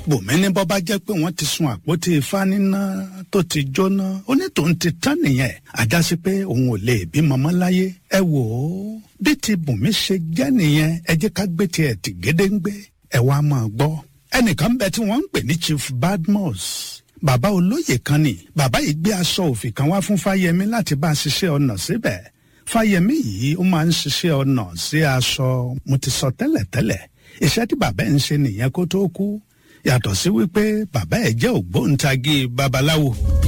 bùnmí ní bọ́ bá jẹ́ pé wọ́n ti sun àpótí ifá níná tó ti jóná onítòun ti tán nìyẹn àjásí pé òun ò lè bímọ mọ́ láyé ẹ wò ó bí ti bùnmí ṣe jẹ́ nìyẹn ẹ jẹ́ ká gbé tiẹ̀ tì gédéǹgbé ẹ wá máa gbọ́ ẹnìkan bẹ tí wọ́n ń pè ní chief badmus bàbá olóyè kan ni bàbá yìí gbé aṣọ òfì kan wá fún fáyemí láti bá a ṣiṣẹ́ ọnà síbẹ̀ fáyemí yìí ó máa ń ṣiṣẹ́ ọnà sí aṣọ mo ti sọ tẹ́lẹ̀tẹ́lẹ̀ iṣẹ́ tí bàbá ẹ̀ ń ṣe nìyẹn kó tó kú yàtọ̀ sí wípé bàbá ẹ̀ jẹ́ ògbóǹtagì babaláwo.